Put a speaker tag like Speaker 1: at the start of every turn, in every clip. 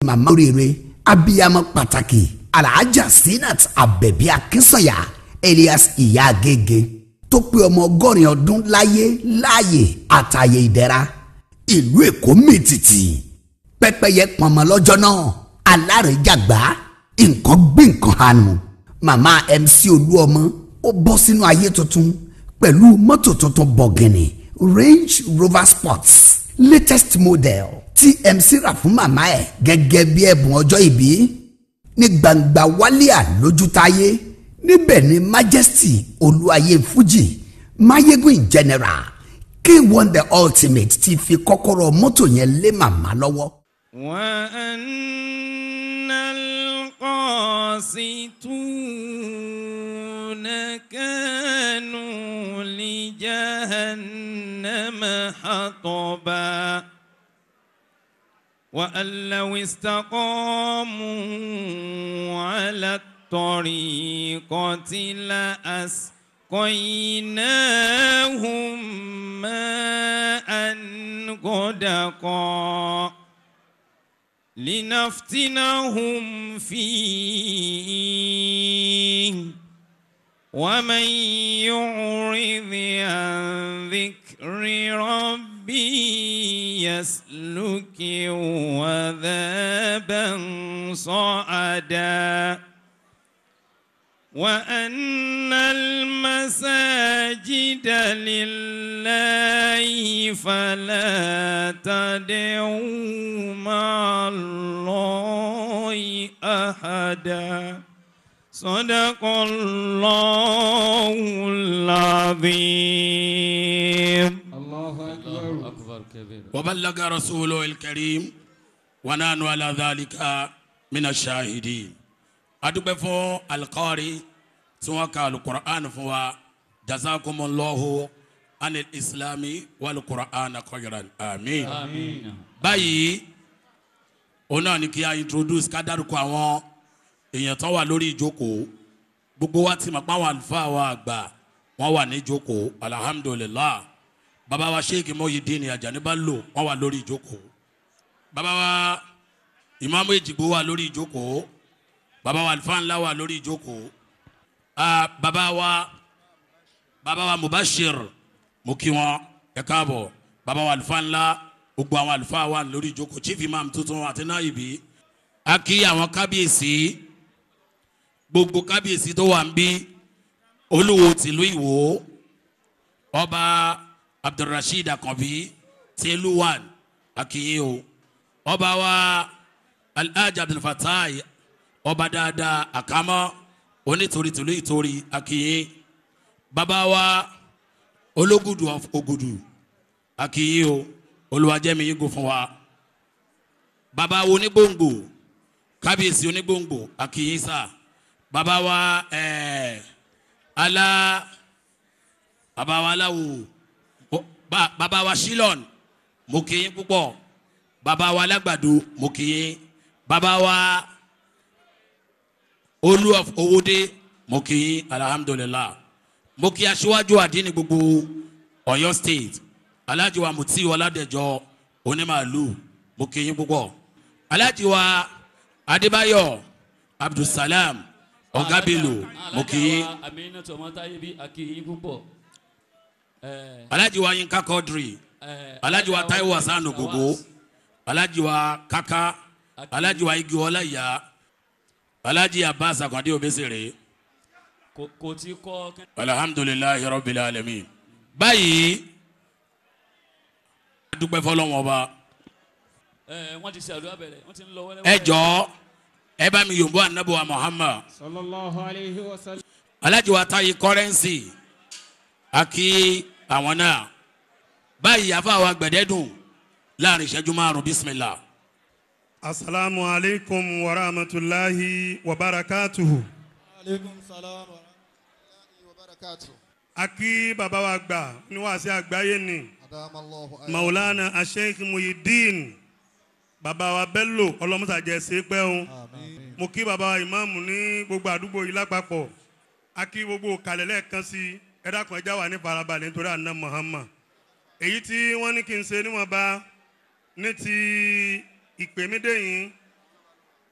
Speaker 1: màmá oríire abiyamọ pàtàkì alhaja sinat abẹbí akínsànyà elias ìyá agége tó pé ọmọ ọgọ́rin ọdún láyé láàyè àtàyè ìdẹ̀ra ìlú èkó mìtìtì pẹ́pẹ́yẹ pọnmọ lọ́jọ́ náà alárèéjàgbá nǹkan gbé nǹkan hànú màmá mc olúọmọ ó bọ́ sínú ayé tuntun pẹ̀lú mọ́tò tuntun bọ̀gìnì range rover sports latest model tí mc rà fún màmá ẹ̀ gẹ́gẹ́ bí ẹ̀bùn ọjọ́ ìbí ní gbangba wálíà lójútáyé níbẹ̀ ni majesty olúayé fuji mayegun in general k1 the ultimate ti fi kọ́kọ́rọ́ mọ́tò yẹn lé màmá lọ́wọ́.
Speaker 2: وأن القاسطون كانوا لجهنم حطبا وأن لو استقاموا على الطريقة لأسقيناهم ماء غدقا لنفتنهم فيه ومن يعرض عن ذكر ربي يسلك وذابا صعدا وأن المساجد لله فلا تدعوا مع الله أحدا صدق الله العظيم
Speaker 3: الله أكبر أكبر كبير
Speaker 4: وبلغ رسوله الكريم ونحن على ذلك من الشاهدين adúpẹ́ fún alikọ́ọ̀rì tí wọ́n ka alukur'an fún wa jazakumullahu anil islami walukur'an khayran amin.
Speaker 3: آمين
Speaker 4: báyìí òun náà ni kí a introduce ká dárúkọ àwọn èèyàn tó wà lórí ìjókòó gbogbo wa ti mọ̀ pé àwọn àlùfáà wa àgbà wọ́n wà ní ìjókòó alhamdulilah bàbá wa sheikh Muyideen Ajani Bello wọ́n wà lórí ìjókòó bàbá wa ìmáàmù Èjìgbò wà lórí ìjókòó bàbá wa àlùfáà ńlá wà lórí ìjókòó ah, bàbá wa bàbá wa Mubashir mo kí wọn ẹ káàbọ̀ bàbá wa àlùfáà ńlá gbogbo àwọn àlùfáà wà lórí ìjókòó chief imam tuntun àti náyìbí a kí àwọn kábíyèsí gbogbo kábíyèsí tó wà ń bí olúwo tìlú ìwò ọba abdulrasheed akànbí tẹlúwàn akínyìn o ọba wa alhaji abdulfatai ọba dáadáa àkámọ́ onítorí tìlú ìtorí akínyìn bàbá wa ológùdù of ògùdù akínyìn o olùwàjẹmí yín gò fún wa bàbá wo onígbòǹgbò kábíyèsí onígbòǹgbò akínyìn sá bàbá wa ẹẹ ala bàbá wa aláwo o- ba- bàbá wa shilon mo kí yín púpọ̀ bàbá wa alágbàdo mo kí yín bàbá wa olú of owóde mo kí yín alhamdulilah mo kí aṣíwájú àdínní gbogbo Ọ̀yọ́ state alhaji wa muti ọládẹjọ onímàálù mo kí yín púpọ̀ alhaji wa adébáyọ̀ abdulsalam ọgábìlù mo kí yín
Speaker 3: àmínà tó ọmọ táyé bí akíyín púpọ̀.
Speaker 4: alhaji wa yinka quadri alhaji wa taiwo hasan ogogo alhaji wa kaka alhaji wa igi ọláyà alhaji abbas akande obesere
Speaker 3: kò kò tí kọ́ kí-
Speaker 4: alhamdulilayi rabbil alamin báyìí a dúpẹ́ fọlọ́wọ́n ọba
Speaker 3: ẹ wọ́n ti ṣe àdúrà bẹ̀rẹ̀ wọ́n ti ń lọ wẹ́lẹ́wẹ́lẹ́.
Speaker 4: ẹ jọ ẹ bá mi yòǹbó anabi wa muhammad
Speaker 5: sallallahu alayhi wa sallam.
Speaker 4: alhaji wa tayi kọrẹ́nsì àkí àwọn náà báyìí àfa wa gbẹ̀dẹ́dùn láàrin ìṣẹ́jú márùn bísímìlá.
Speaker 6: asalaamu aleykum wa rahmatulahi wa barakatuhu.
Speaker 7: aleykum salaam wa rahmatulahi wa barakatu.
Speaker 6: a kí baba wa gbà ní wàásù àgbáyé ni
Speaker 7: adamallahu ayé.
Speaker 6: maulana asheikh muyideen baba wa bello ọlọmọsàjẹ sèpẹ́ o
Speaker 7: àmín.
Speaker 6: mo kí baba wa ìmáàmù ní gbogbo àdúgbò yìí lápapọ̀ a kí gbogbo kalẹ̀ lẹ́ẹ̀kan sí ẹ dákun ẹja wà ní farabalẹ̀ nítorí àná muhammad èyí tí wọ́n ní kí n ṣe níwọ̀nba ní ti ìpèmídé yìí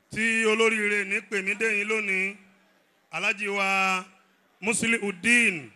Speaker 6: tí olóríire ní pèmídéyìn lónìí alhaji wa musliudeen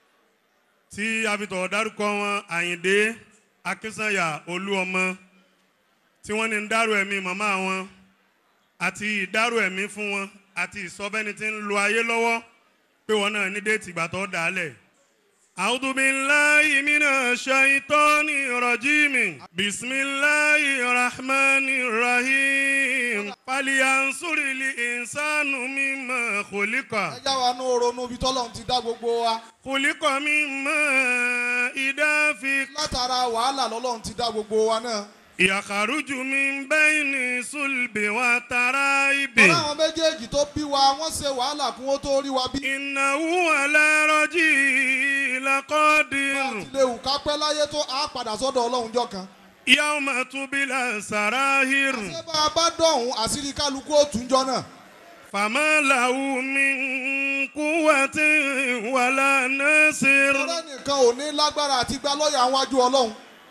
Speaker 6: tí a fi tọ̀ dárúkọ wọn àyìndé akínsànyà olúọmọ tí wọ́n ní ń dárò ẹ̀mí màmá wọn àti ìdárò ẹ̀mí fún wọn àti ìsọfẹ́ni tí ń lo ayé lọ́wọ́ pé wọn náà ní déètì ìgbà tó dà á lẹ̀. أعوذ بالله من الشيطان الرجيم بسم الله الرحمن الرحيم فلينصر الإنسان مما خلق
Speaker 7: ẹ já wa nú ronú ibi tọ́lọ́run ti dá gbogbo wa
Speaker 6: خلق من ماء دافق
Speaker 7: látara wàhálà lọ́lọ́run ti dá gbogbo wa náà.
Speaker 6: يخرج من بين صلب وترائب
Speaker 7: tọ́lá àwọn méjèèjì tó bí wa wọ́n ṣe wàhálà kún ó tó rí wa bí.
Speaker 6: إنه على رجعه لقادر
Speaker 7: ilé ìwù ká pẹ́ láyé tó a padà sọ́dọ̀ ọlọ́run jọ kan.
Speaker 6: يوم تبلى السرائر
Speaker 7: ṣé bá a bá dọ̀hún àṣírí kálukú ó tún jọ náà.
Speaker 6: فما له من قوة ولا ناصر
Speaker 7: tọ́lá nìkan ò ní lágbára àti gba lọ́ọ̀yà wájú ọlọ́run.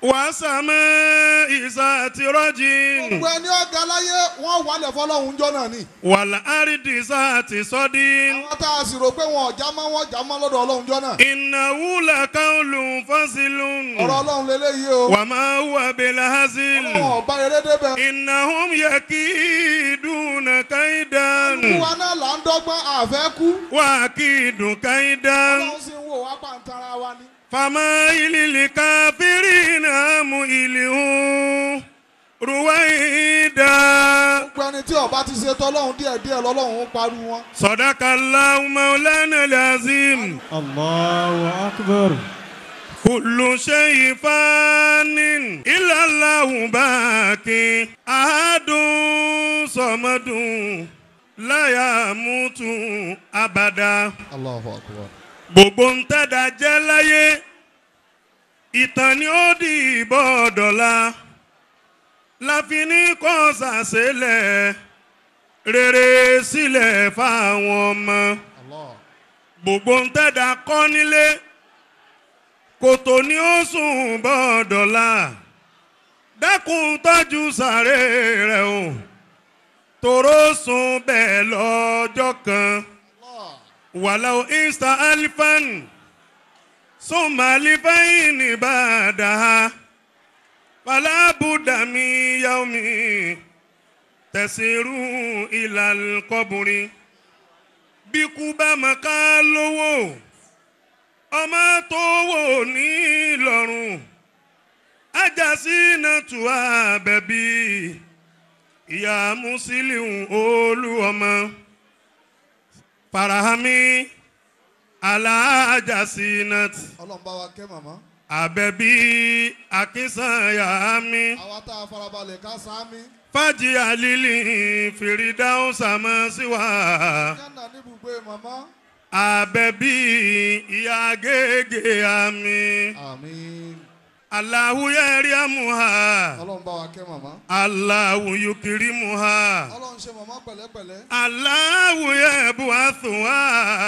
Speaker 6: وسماء ذات رجل
Speaker 7: gbogbo ẹni ọ̀gá láyé wọ́n wálẹ̀ fọlọ́run jọ náà ni.
Speaker 6: والأرض ذات صد
Speaker 7: àwọn tá a sì rò pé wọn ò já mọ́ wọn já mọ́ lọ́dọ̀ ọlọ́run jọ náà.
Speaker 6: إنه لقول فصل
Speaker 7: ọ̀rọ̀ ọlọ́run lélẹ́yìí o.
Speaker 6: وما هو بالهزل
Speaker 7: ọlọ́run ọba eré débẹ̀.
Speaker 6: إنهم يكيدون كيدا
Speaker 7: wa náà là ń dọ́gbọ́n àfẹ́ kú.
Speaker 6: وأكيد كيدا
Speaker 7: ọlọ́run sì ń wò wá pàǹtara wa ni.
Speaker 6: فمائل الكافرين أمهلهم رويدا
Speaker 7: gbogbo ẹni tí ọba ti ṣe tọ́lọ́run díẹ̀díẹ̀ lọ́lọ́run ń parí wọn.
Speaker 6: صدق الله مولانا العظيم
Speaker 5: الله أكبر
Speaker 6: كل شيء فان إلا الله باقي أحد صمد لا يموت أبدا
Speaker 7: Allahu akbar.
Speaker 6: gbogbo ń tẹ́dà jẹ́ láyé ìtàn ni ó di ìbọn ọ̀dọ̀la láfi ní kọ́ sàṣẹlẹ̀ rere sílẹ̀ fáwọn ọmọ
Speaker 7: Allah.
Speaker 6: gbogbo ń tẹ́dà kọ́ nílé kòtò ni ó sùn bọ́ ọ̀dọ̀la dákun tọ́jú sàré rẹ̀ o tòró sùn bẹ́ẹ̀ lọ́jọ́ kan.
Speaker 7: Allah.
Speaker 6: ولو إست ألفا ثم ألفين بعدها فلا بد من يوم تسير إلى القبر bíkú bá mọ ká lówó ọmọ tó wò ní lọ́rùn ajásí náà tù á bẹ̀bí ìyá Musiliu olú ọmọ farahami alajasinat
Speaker 7: ọlọ́run bá wa kẹ́ màmá.
Speaker 6: abẹbi akinsanya mi
Speaker 7: àwa tá a farabalẹ̀ ká sáámi.
Speaker 6: fàjì alili fìrìdáhùn sàmásíwá
Speaker 7: yánà níbùgbé màmá.
Speaker 6: abẹbi ìyá gègé àmì
Speaker 7: àmín.
Speaker 6: aláwùyẹrí àmúhà
Speaker 7: ọlọ́run bá wa kẹ́ màmá.
Speaker 6: aláwùyùkiri muhà
Speaker 7: ọlọ́run ṣe màmá pẹ̀lẹ́pẹ̀lẹ́.
Speaker 6: aláwùyẹbùwàsùwà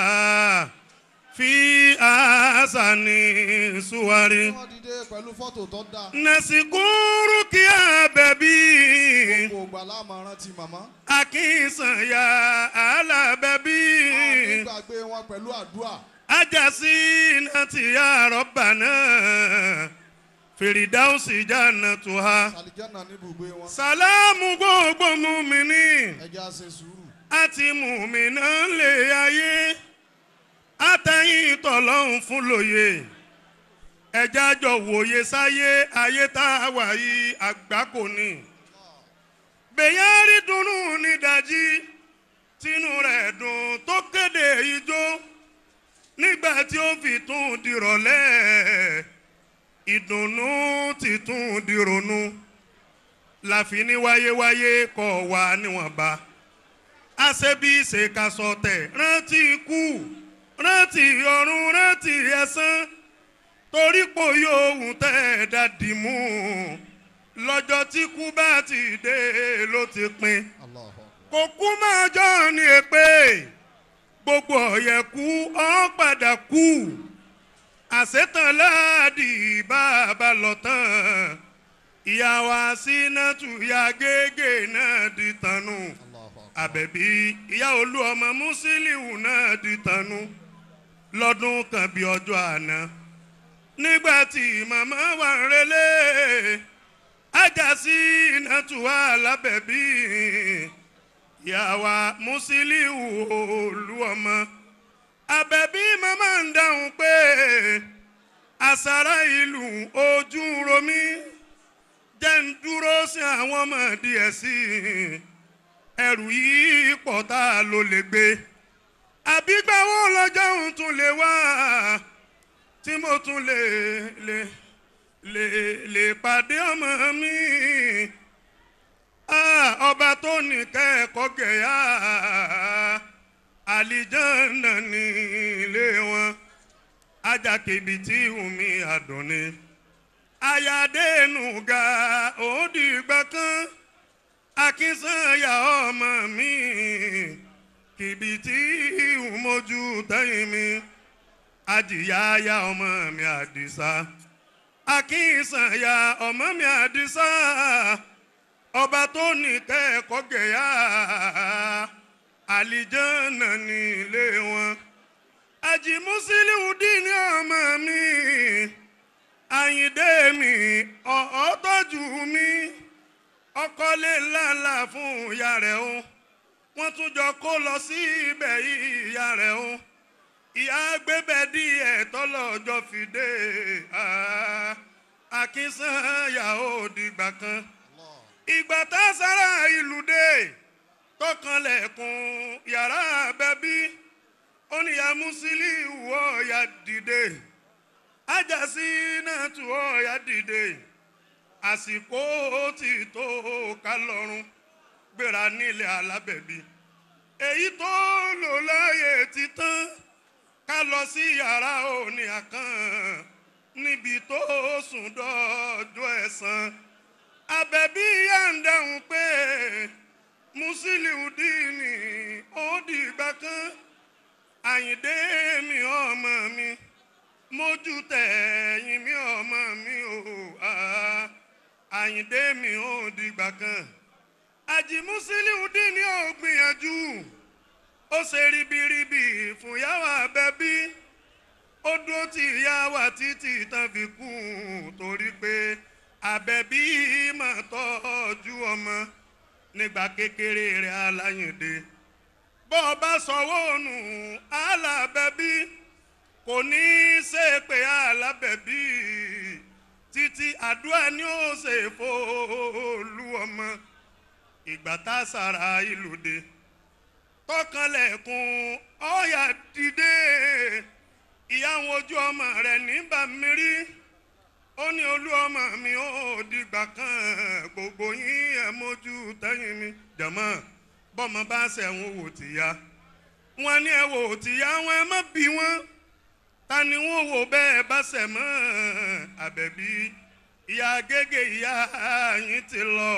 Speaker 6: fi àṣàní suwari.
Speaker 7: wọ́n dìde pẹ̀lú fọ́tò tó dáa.
Speaker 6: nasikuru kí abẹbí
Speaker 7: gbogbo àgbà láàmú rántí màmá.
Speaker 6: akínsànyà alábẹbí
Speaker 7: àwọn gbàgbé wọn pẹ̀lú àdúrà.
Speaker 6: ajásí nàti àrọ́bà náà fèrèdáùsì jáná tó ha.
Speaker 7: àlìjánà níbùgbé wọn.
Speaker 6: sàlámù gbogbo mùmíní
Speaker 7: ẹja ṣe sùúrù.
Speaker 6: àti mùmínà lè ayé àtẹ̀yìn tọ̀lọ́hún fún lóye ẹja jọ wòye sáyé ayé tá a wà yìí àgbákò ni bẹ̀yẹ́ rí dunnú nídàjí tínú rẹ̀ dùn tó kéde ijó nígbà tí ó fi tún dìrọ̀lẹ́ ìdùnnú ti tún dìrònú láfi ní wáyéwáyé kọ̀ wá níwọ̀nba àṣebí ìṣèkàsọ tẹ̀ rántí ikú rántí ọ̀run rántí ẹ̀san torí pò yóò hùn tẹ́ ẹ̀ dàdí mú lọ́jọ́ tí kú bá ti dé ló ti pin
Speaker 7: Allahu Akbar.
Speaker 6: kò kú máa jọ ní èpè gbogbo ọ̀yẹ̀kú ọ̀ padà kú àṣetàn láàdì bàbá lọ tán ìyá wa sínátù ya gègé náà di tànù
Speaker 7: Allahu Akbar.
Speaker 6: àbẹ̀bí ìyá olú ọmọ Musiliu náà di tanu lọ́dún kan bí ọjọ́ àná nígbà tí màmá wà ń relé ajásí nàtúwà lábẹ́bí ìyàwó Musiliu olú ọmọ àbẹ̀bí màmá ń dáhùn pé àsárá ìlú ojú ń romí jẹ́ ń dúró sí àwọn ọmọ díẹ̀ sí i ẹrù yìí pọ̀ tá a lò lè gbé àbígbàwó lọ́jọ́ òun tún lè wá tí mo tún lè lè lè lè pàdé ọmọ mi Ah, ọba tó ní kẹ́ẹ̀kọ́ gẹ̀yà àlìjánà ní ilé wọn ajakèbí tí omi àdùnní ayadénúgà òdìgbà kan akínsányà ọmọ mi kìbìtì ìhùmọ́jú tẹ́yìn mi ajìyáyá ọmọ mi àdìsá akínsányà ọmọ mi àdìsá ọba tó ní kẹ́ẹ̀kọ́ gẹ̀yà àlìjánà ní ilé wọn ajimusiliu dín ní ọmọ mi àyìndé mi ọ̀ọ́ tọ́jú mi ọkọlé ńláńlá fún ìyá rẹ̀ o wọ́n tún jọ kó lọ sí ibẹ̀ ìyá rẹ̀ o ìyá gbébẹ̀ díẹ̀ tọ́lọ́jọ́ fìdé akínsányà ó dìgbà kan ìgbà tá a sára ìlú dé tọkànlẹ̀kùn yàrá bẹ́bí oníyà Musiliu ọ̀ọ́yà dìde ajásí náà tún ọ̀ọ́yà dìde àsìkò tí tó ká lọ́rùn gbéra nílẹ̀ alábẹ̀bí èyí tó lò láàyè ti tán ká lọ sí yàrá òní àkàn níbi tó sùn dọ́jọ́ ẹ̀san àbẹ̀bí yà ń dáhùn pé Musiliu dìní ó dìgbà kan àyìndé mi ọmọ mi mójú tẹ̀yìn mi ọmọ mi ò ah àyìndé mi ò dìgbà kan àjì Musiliu dín ní ó gbìyànjú ó ṣe ribiribi fún yàwá bẹbí ó dúró tí yàwá títí tán fi kú torí pé àbẹ̀bí mà tọ́jú ọmọ nígbà kékeré rẹ̀ aláyìndé bọ́ ọ bá sọ̀wọ́ nù alábẹ̀bí kò ní í ṣe pé alábẹ̀bí títí àdúrà ni ó ṣe fòlù ọmọ ìgbà tá a sára ìlú dé tọkànlẹ̀kùn ọ̀yà dìde ìyàwó ojú ọmọ rẹ̀ nígbà mírí ó ní olú ọmọ mi ó dìgbà kan gbogbo yín ẹ̀ mójú tẹ́yìn mi jẹ̀mọ́ bọ́mọ bá ṣẹ̀wọ̀n wò tìyá wọn ní ẹ wò tìyá wọn ẹ má bí wọn ta ni wọn wò bẹ́ẹ̀ bá ṣẹ̀ mọ́ àbẹ̀bí ìyá gègé ìyá yín ti lọ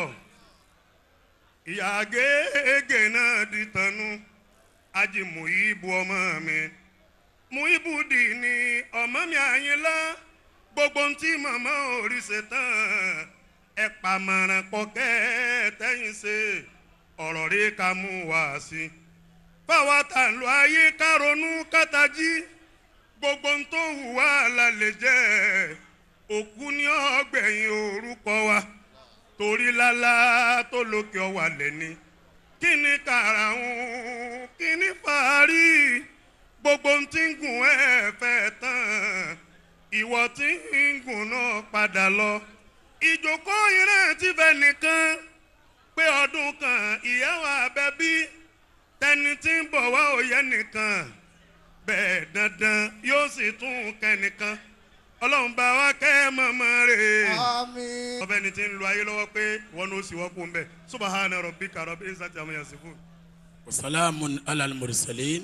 Speaker 6: ìyá gègé náà di tanu ají Muibu ọmọ mi Muibu dì ní ọmọ mi Àyìnlá gbogbo ntí màmá orí ṣe tán ẹ pàmọ̀ràn pọ̀kẹ́ tẹ́yìn ṣe ọ̀rọ̀ rí ká mú wá sí i fáwa tà ń lo ayé ká ronú kátàjí gbogbo ń tó hù wá la lè jẹ́ òkú ní ọgbẹ̀yìn orúkọ wa torí lálá tó lókè ọwà lẹ́ni kí ni kàràhùn kí ni fàárí gbogbo ń tí ń gùn ẹ̀ fẹ́ tán ìwọ tí ń gùn náà padà lọ ìjókòó ìrántí fẹ́ nìkan pé ọdún kan ìyàwó abẹ́bí tẹni tí ń bọ̀ wá òye nìkan bẹ́ẹ̀ dandan yóò sì tún kẹ́nìkan ọlọ́run bá wa kẹ́ mọ̀mọ́ rẹ̀
Speaker 7: Àmín.
Speaker 6: ọbẹ̀ ni ti ń lo ayé lọ́wọ́ pé wọn ló sì wọ́pọ̀ ń bẹ̀ subahana rabbika rabbil izzati amma yasifun.
Speaker 4: wasalaamun alal mursalin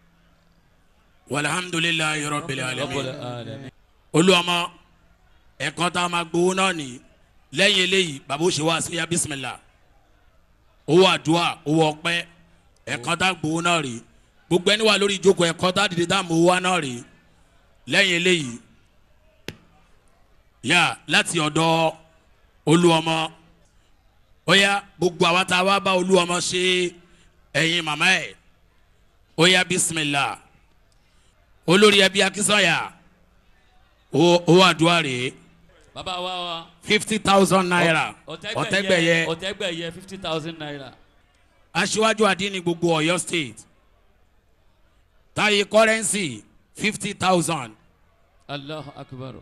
Speaker 4: walhamdulilayi rabbil alamin olùwàmọ ẹ̀kọ́ tá a máa gbowó náà ní lẹ́yìn eléyìí bàbá òṣè wa sí ya bisimilá owó àdúrà owó ọpẹ́ ẹ̀kọ́ tá a gbowó náà rí gbogbo ẹni wà lórí ìjókòó ẹ̀kọ́ tá a dìde tá a mọ owó wa náà rí lẹ́yìn eléyìí yà láti ọ̀dọ̀ olùwàmọ ó yá gbogbo àwa tá a wá bá olúwọmọ ṣe ẹ̀yin màmá ẹ̀ ó yá bísímìlà olórí ẹbí akínsọ̀yà owó àdúrà rèé
Speaker 3: bàbá wa wa.
Speaker 4: fifty thousand naira ọ̀tẹ́gbẹ̀yẹ
Speaker 3: ọ̀tẹ́gbẹ̀yẹ fifty thousand naira.
Speaker 4: aṣíwájú àdínní gbogbo ọ̀yọ́ state táyé kọ́rẹ́nsì fifty thousand
Speaker 3: allahu akbar.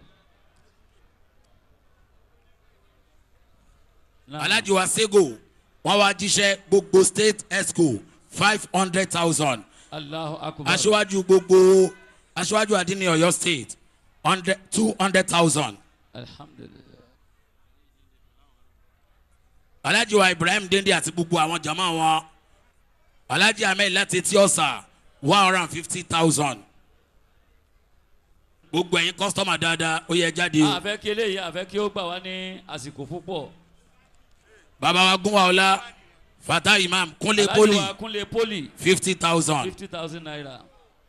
Speaker 3: Naam.
Speaker 4: alhaji wa sego wọn wá jíṣẹ́ gbogbo state esco five hundred thousand
Speaker 3: allahu akbar.
Speaker 4: aṣíwájú gbogbo aṣíwájú àdínní ọ̀yọ́ state hundred two hundred thousand
Speaker 3: alhamdulilayi.
Speaker 4: alhaji wa ibrahim dende àti gbogbo àwọn jama wọn alhaji ahmed láti etí ọ̀sà one hundred and fifty thousand gbogbo ẹ̀yin kọ́sítọ́mà dáadáa ó yẹ jáde o
Speaker 3: àfẹ́ kí eléyìí àfẹ́ kí ó gbà wá ní àsìkò púpọ̀.
Speaker 4: bàbá wa gún wa ọlá fata imam kúnlé
Speaker 3: Alhaji
Speaker 4: poli
Speaker 3: wa kúnlé poli
Speaker 4: fifty thousand
Speaker 3: fifty thousand naira.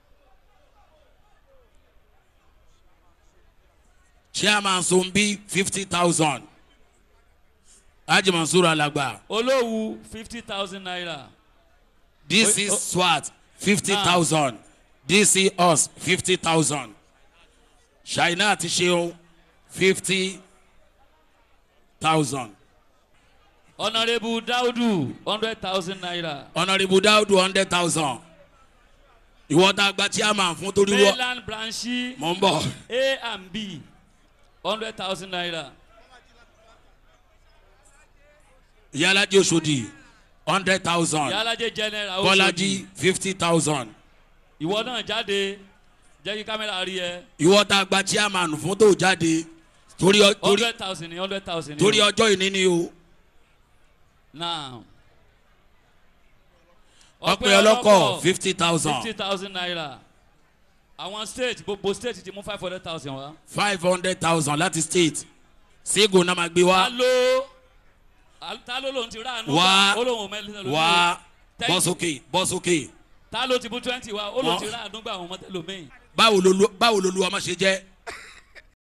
Speaker 4: chairman sombi fifty thousand haji mansour alagba
Speaker 3: olówú fifty thousand naira.
Speaker 4: dc
Speaker 3: Oi, oh.
Speaker 4: swat fifty thousand dc us fifty thousand shaina àti seun fifty thousand
Speaker 3: honourable daudu hundred thousand naira.
Speaker 4: honourable daudu hundred thousand ìwọ tá a gba chairman fún torí wọ
Speaker 3: mainland branchi
Speaker 4: mọ̀ ń bọ̀
Speaker 3: a and b hundred thousand naira.
Speaker 4: ìyálàjì oṣòdì hundred thousand
Speaker 3: yálàjẹ general
Speaker 4: bọ́lájí fifty thousand
Speaker 3: ìwọ náà jáde jẹ́ kí kámẹ́rà rí ẹ
Speaker 4: ìwọ tá a gba chairman fún tó jáde torí ọ- torí
Speaker 3: hundred thousand ní hundred thousand ní
Speaker 4: torí
Speaker 3: o.
Speaker 4: ọjọ́ ìní ni o
Speaker 3: now
Speaker 4: ọpẹ ọlọ́kọ̀ fifty thousand
Speaker 3: fifty thousand naira àwọn state gbogbo state ti mú five hundred thousand wá.
Speaker 4: five hundred thousand láti state ségo náà máa gbé
Speaker 3: ta
Speaker 4: wá
Speaker 3: ló ta ló lòun ti rà ànú
Speaker 4: Wá.
Speaker 3: ó lòun ò mẹ́lẹ́ lómi
Speaker 4: wá
Speaker 3: Thank
Speaker 4: bọ́
Speaker 3: you.
Speaker 4: sókè bọ́ sókè
Speaker 3: ta ló ti mú twenty wá ó lòun
Speaker 4: Wọ́n.
Speaker 3: ti rà ànú gbà àwọn ọmọ tẹlómìn
Speaker 4: báwo ló lu báwo ló lu ọmọ ṣe jẹ́